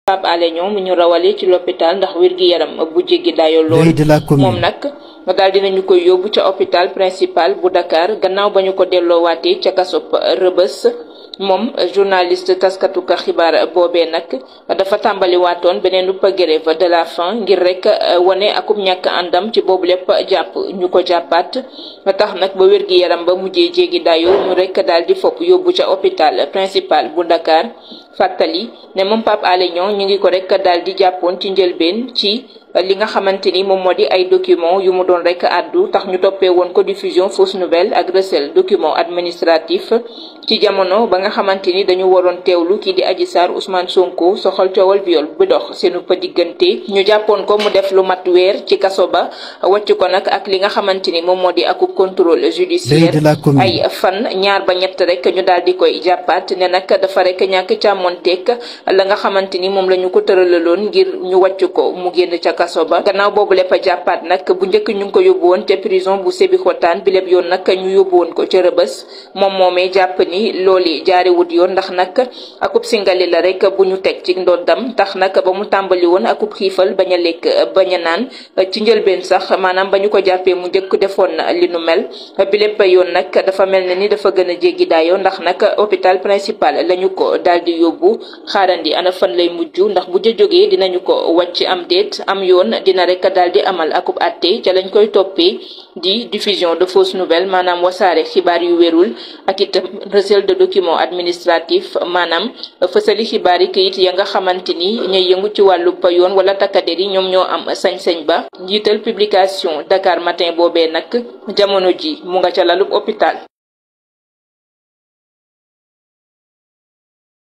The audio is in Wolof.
Pape Alé Niang mu ñu rawale ci l'hôpital ndax wér-gi-yaram bu jéggi dayo lool moom nag daal dinañu koy yóbbu ca hôpital principal bu Dakar gannaaw ba ñu ko delloowaatee ca kasop Rëbës moom journaliste taskatu ka xibaar boobee nag dafa tàmbali waatoon beneen upp grève de la faim ngir rek wane akub ñàkk àndam ci boobu lépp jàpp ñu ko jàppaat tax nag ba wér-gi-yaram ba mujjee jéegi dayo ñu rek daal di fopp yóbbu ca hôpital principal bu Dakar fàttali ne moom Pape Alé Niang ñu ngi ko rek daal di jàppoon ci njëlbeen ci li nga xamante ni moom moo di ay document yu mu doon rek àddu tax ñu toppee woon ko diffusion fausse nouvelle ak recel document administratif ci jamono ba nga xamante ni dañu waroon teewlu kii di Adji Sarr Ousmane Sonko soxal coowal viol bu dox seenu pa diggante ñu jàppoon ko mu def lu mat weer ci kaso ba wàcc ko nag ak li nga xamante ni moom moo di akub contrôle judiciaire ay fan ñaar ba ñett rek ñu daal di koy jàppaat ne nag dafa rek ñàkk càmmonteeg la nga xamante ni moom la ñu ko tëralaloon ngir ñu wàcc ko mu génn ca kaso ba gannaaw boobu lépp a jàppaat nag bu njëkk ñu ngi ko yóbbu woon ca prison bu Sébikotane bi lépp yoon nag ñu yóbbu woon ko ca rëbës moom moomee jàpp ni looli jaariwut yoon ndax nag akub singali la rek bu ñu teg ci ndoddam tax nag ba mu tàmbali woon akub xiifal bañ a lekk bañ a naan ci njëlbeen sax maanaam ba ñu ko jàppee mu njëkk defoon li nu mel bi lépp yoon nag dafa mel ne ni dafa gën a jéggi daayoo ndax nag hôpital principal lañu ko daal di yóbbu xaarandi ana fan lay mujj ndax bu ja jógee dinañu ko wàcc am déet am yoon dina rek daal di amal akub atte ca lañ koy toppee di diffusion de fausses nouvelles maanaam wasaare xibaar yu wérul ak itam recel de document administratif maanaam fësali xibaar yi kayit ya nga xamante ni ñooy yëngu ci wàllu yoon wala takkader yi ñoom ñoo am sañ-sañ ba njiital publication Dakar Matin boobee nag jamono ji mu nga ca lalub hôpital